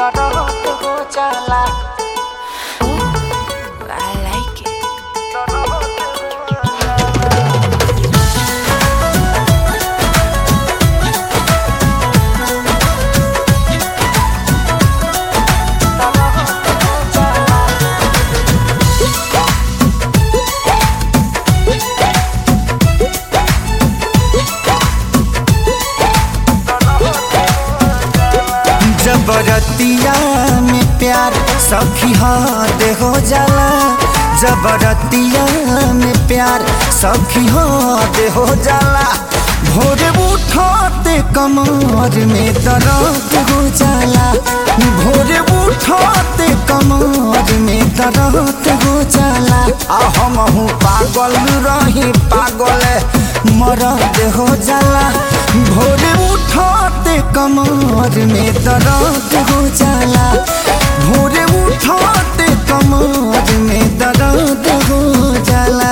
दर्द हो जाला I like it. जबरतिया में प्यार सखी हाथ हो जाला जबरतिया में प्यार सखी हाथ हो जाला भोरे उठते कमर में दर्द हो जाला भोरे उठते कमर में दर्द हो जाला आ हम हूँ पागल रही पागल मरद हो जाला भोरे उठते कमर में दर्द हो जाला भोरे उठते कमर में दर्द हो जाला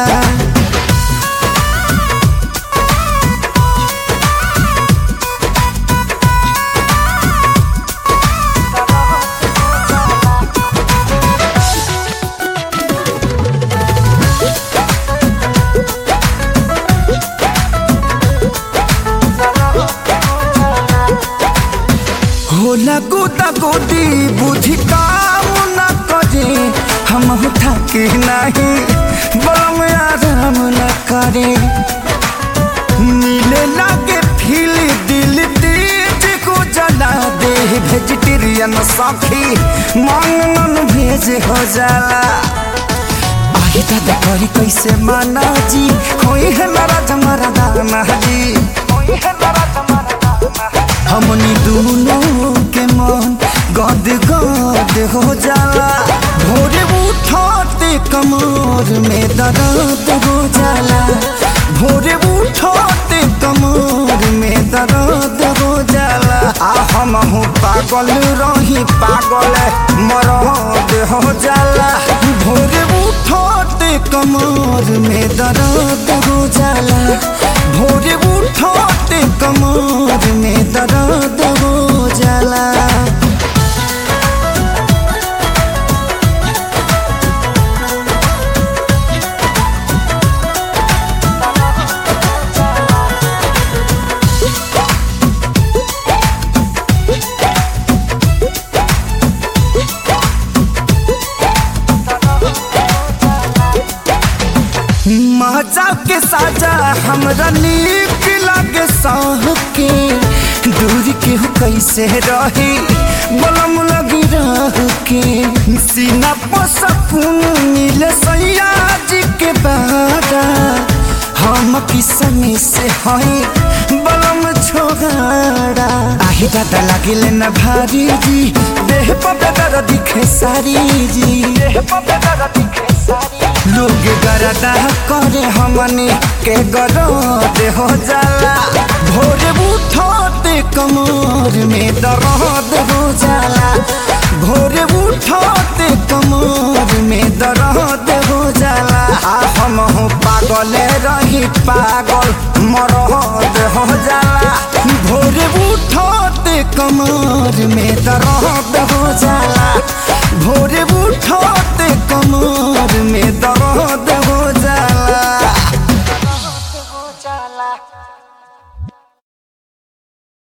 होला गोदा गोदी बुद्धि काम न करे हम थके नहीं बम आराम न करे नीले लागे फील दिल तेज को जला दे वेजिटेरियन सखी मांगन भेज हो जाला आही दादा करी कैसे माना जी होई है नाराज हमारा दाना जी होई है नाराज हमारा दाना हमनी दोनों के मन गद गद हो जाला भोरे उठते कमर में दर्द हो जाला भोरे उठते कमर में दर्द हो जाला आ हम हूँ पागल रही पागल मरद हो जाला भोरे उठते कमर में दर्द हो जाला भोरे उठते कमर में दर्द हो जाला मजा के साजा हमरा नीक लागे साह के दूर के हो कैसे रही बलम लगी रह के सीना पर सकून मिले सैया जी के बारा हम किसमी से हई बलम छोगाड़ा आही दादा लागिले न भारी जी देह पर बेदर दिखे सारी जी देह पर बेदर दिखे सारी लोग गरदा करे हमनी के गरद हो जाला भोरे उठते कमर में दर्द हो जाला भोरे उठते कमर में दर्द हो जाला आ हम हूँ पागल रही पागल मरद हो जाला भोरे उठते कमर में दर्द हो जाला